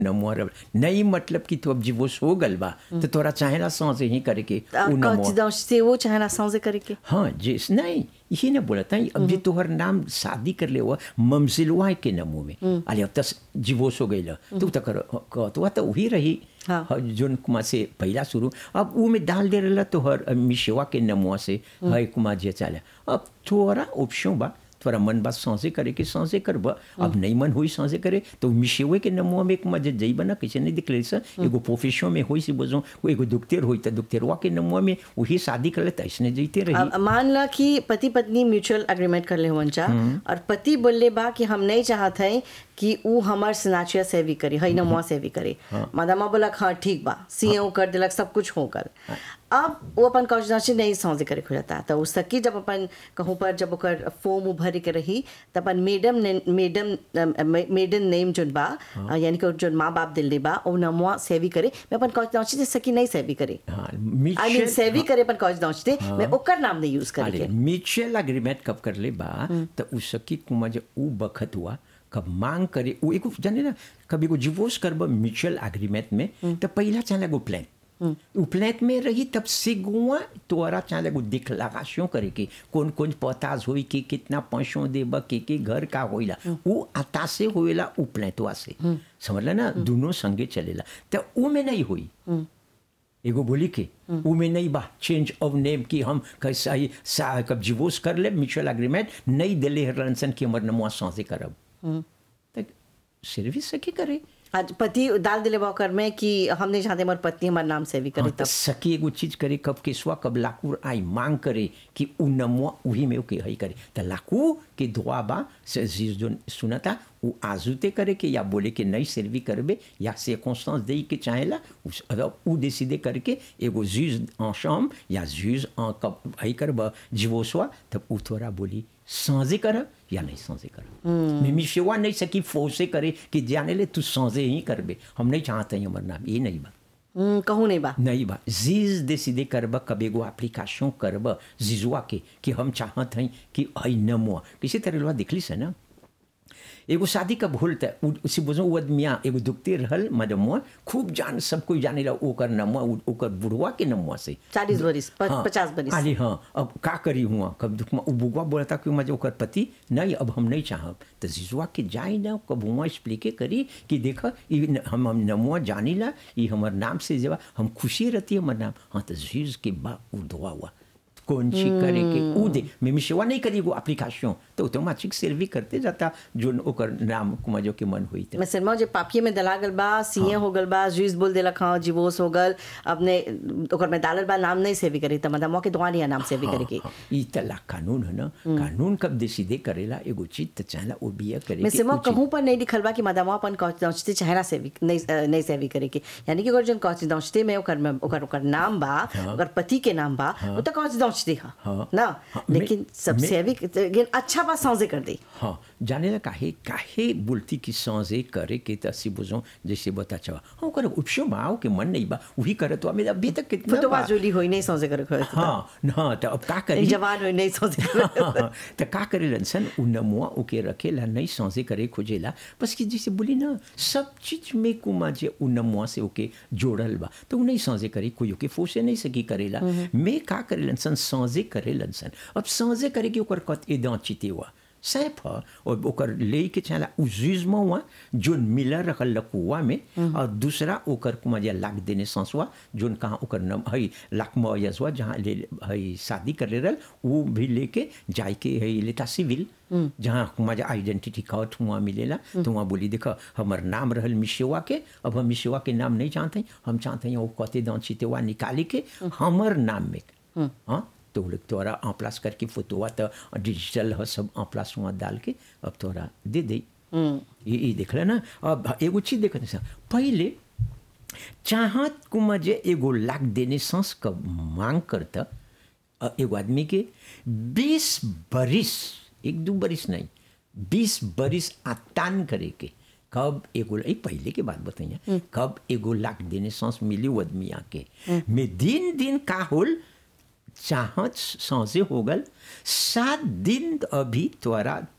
नमुआ रब नहीं मतलब कि तू अब जीवोस हो गल बा तो तोरा चाहेला सांसे ही करे के उ नमुआ coincidence वो चाहना सांसे करे के हाँ जिस नहीं ये ना बोला था अब जे तोहर नाम शादी कर ले हुआ ममसिलवा के नमो में अरे अब तस जीवोस हो गई तू तो कर तो तो वही रही हाँ। ह- जोन कुमा से पहला शुरू अब वो में डाल दे रहा तोहर अ, मिशवा के नमुआ से है कुमा जे चाले अब थोड़ा ऑप्शन बा थोड़ा मन बात सांसे करे के सांसे करब अब नहीं मन हुई सांसे करे तो मिशेवे के नमुआ में कुमा जे जई बना कैसे नहीं दिखले से एगो प्रोफेशन में होई से बोझो एगो दुखतेर होई तो दुखतेरवा के नमुआ में वही शादी कर ले ऐसने जईते रही अब मान ला कि पति पत्नी म्यूचुअल एग्रीमेंट कर ले हुवन चा और पति बोले बा कि हम नहीं चाहत है कि ऊ हमार स्नाचिया सेवी करे हई नमुआ सेवी करे मादामा बोला हाँ ठीक बा सीए कर दिलक सब कुछ हो कर अब वो अपन कौशनाची नहीं समझे करे खुजता तो उस सकी जब अपन कहूँ पर जब ओकर फॉर्म उभर के रही त अपन मेडम ने- मेडम मेडन नेम जोन बा यानी कि जोन माँ बाप दिल्ली बा ओ नमुआ सेवी करे मैं अपन कौशनाची से सकी नहीं सेवी करे हाँ आई मीन मिशेल सेवी करे अपन कौशनाची मैं ओकर नाम नहीं यूज करे अरे के म्यूचुअल एग्रीमेंट कब कर ले बा तो उ सकी कुमा जे उ बखत हुआ कब मांग करे उ एगो जाने ना कभी को डिवोर्स करब म्यूचुअल एग्रीमेंट में तो पहला चाहे एगो प्लान उ प्लान में रही तब से गुआ तोरा चाहे एगो दिखलागाशों करे के कौन कौन पताज होई के कितना पैसों देब के के घर का होइला उ आता से होइला उ प्लान से समझला ना दोनों संगे चलेला तो उ में नहीं हुई एगो बोली के उ में नहीं बा चेंज ऑफ नेम कि हम कैसा ही सा कब डिवोर्स कर ले म्यूचुअल एग्रीमेंट नहीं दिले हरलनसन की हमर नमुआ सांसे करब तक सर्विस सकी करे आज पति डाल दिले बा कर में कि हम नहीं चाहते हमारी पत्नी हमारे नाम से भी करे हाँ, तब तो सकी एगो चीज करे कब केसवा कब लाकूर आई मांग करे कि उ नमुआ उही में ओके हई करे तो लाकू के दुआ बा से चीज जो सुनता उ आजुते करे के या बोले के नहीं सर्वी करबे या से कॉन्स्टेंस दे के चाहेला उस अगर उ डिसीडे करके एगो जूज en chambre या जूज en कब हई करब जीवोसवा तब उ थोड़ा बोली सांझे कर या नहीं सांझे कर मिमी सेवा नहीं सकी फोर्से करे कि जाने ले तू सांझे ही करबे हम नहीं चाहते हैं हमार नाम ये नहीं बा हम्म, कहूँ नहीं बा नहीं बा जीज डिसीडे करब कब एगो एप्लीकेशन करब जीजुआ के कि हम चाहत हई कि हई नमुआ किसी तरह लोहा दिखली से ना एगो शादी कब होल त उ- उसी बुझो वो आदमिया एगो दुखते रहल मदमुआ खूब जान सब कोई जाने ला ओकर नमुआ उ- ओकर बुढ़वा के नमुआ से चालीस बरिस प- हाँ, पचास बरिस अरे हाँ अब का करी हुआ कब दुख में बुआ बोलता कि मजे ओकर पति नहीं अब हम नहीं चाहब तो जीजुआ के जाई ना कब हुआ एक्सप्लिके करी कि देख ई न- हम हम नमुआ जानी ला ई हमर नाम से जेवा हम खुशी रहती हमर नाम हाँ तो जीज के बा उ दुआ हुआ कौन सी करे के उ दे मैं मिशवा नहीं करी वो एप्लीकेशन तो ऑटोमेटिक सर्वी करते जाता जो ओकर नाम कुमाजो के मन हुई मैं सरमा जे पापिये में दला गल बा सीए हो गल बा जुइस बोल देलक हाँ जीवोस हो गल अपने ओकर में डालल बा नाम नहीं सेवी करी त मतलब मौके दुआ नहीं नाम सेवी करे की ई तला कानून है ना कानून कब डिसीडे करेला एगो चीज तो चाहला वो बिया करे मैं के सिमा उ चीज- कहूँ पर नहीं लिखल बा कि मदामा अपन कौचते चेहरा सेवी नहीं अ, नहीं सेवी करे की यानी कि अगर जन कौचते में ओकर में ओकर ओकर नाम बा ओकर पति के नाम बा वो तो कौचते हा हाँ। ना हाँ, मैं- लेकिन सब मैं- सेवी लेकिन अच्छा बा सौजे कर दे हाँ जाने ला काहे काहे बोलती कि सांसे करे के तसी बुझो जैसे बता चवा हाँ कर उपशो माओ के मन नहीं बा वही करे तो हमें अभी तक कितना फुटवा बा? जोली होई नहीं सौजे करे खोए हाँ हाँ तो अब का करी जवान होई नहीं सौजे करे तो का करे लनसन उ नमुआ ओके रखेला नहीं सांसे करे खोजेला बस कि जैसे बोली ना सब चीज में कुमा जे उ नमुआ से ओके जोड़ल बा तो उ नहीं सांसे करे कोई ओके फोसे नहीं सकी करेला मैं का करे लनसन सांसे करे लनसन अब सांसे करे कि ओकर कत एदा चिते हुआ सैफ ह और ओकर ले के चला उजुजमा हुआ जोन मिलर रखल लकुआ में और दूसरा ओकर कुमा जे लाग देने सांसवा जोन कहाँ ओकर नम हई लाकमा यजवा जहाँ ले हई शादी कर ले रहल वो भी लेके जाए के हई लेता सिविल जहाँ मजा आइडेंटिटी कार्ड हुआ मिलेला तो वहाँ बोली देखो हमर नाम रहल मिशेवा के अब हम मिशेवा के नाम नहीं जानते हैं, हम चाहते हैं वो कते दान चितेवा निकाली के हमर नाम में हाँ तो लोग तोरा en place करके फोटोवा तो डिजिटल ह सब en place वहाँ डाल के अब तोरा दे दे ये ये देख ले ना अब एगो चीज देख पहले चाहत कुमा जे एगो लाख देने सांस का मांग करता अ, एगो आदमी के बीस बरिस एक दो बरिस नहीं बीस बरिस आतान करे के कब एगो ए पहले के बात बताइए कब एगो लाख देने सांस मिली वो आदमी आके में दिन दिन का होल चाहत सांसे हो गल सात दिन अभी तोरा